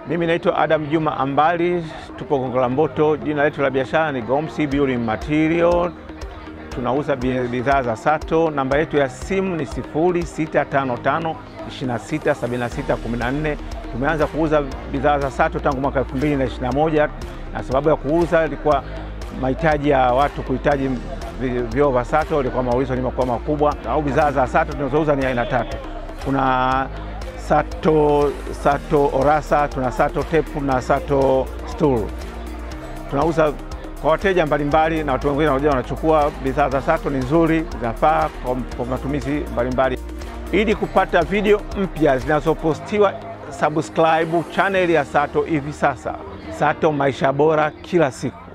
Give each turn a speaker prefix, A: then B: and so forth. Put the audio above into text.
A: Mimi naitwa Adam Juma Ambali, tupo Gongo la Mboto. Jina letu la biashara ni Gomsi Building Material. Tunauza bidhaa za sato. Namba yetu ya simu ni 0655 267614. Tumeanza kuuza bidhaa za sato tangu mwaka 2021 na sababu ya kuuza ilikuwa mahitaji ya watu kuhitaji vyoo vya sato, ilikuwa maulizo limekuwa makubwa. Au bidhaa za sato tunazouza ni aina tatu. Kuna sato sato orasa, tuna sato tepu na sato stool. Tunauza kwa wateja mbalimbali na watu wengine wanakuja wanachukua bidhaa za sato. Ni nzuri, zinafaa kwa matumizi mbalimbali. Ili kupata video mpya zinazopostiwa, subscribe channel ya Sato hivi sasa. Sato, maisha bora kila siku.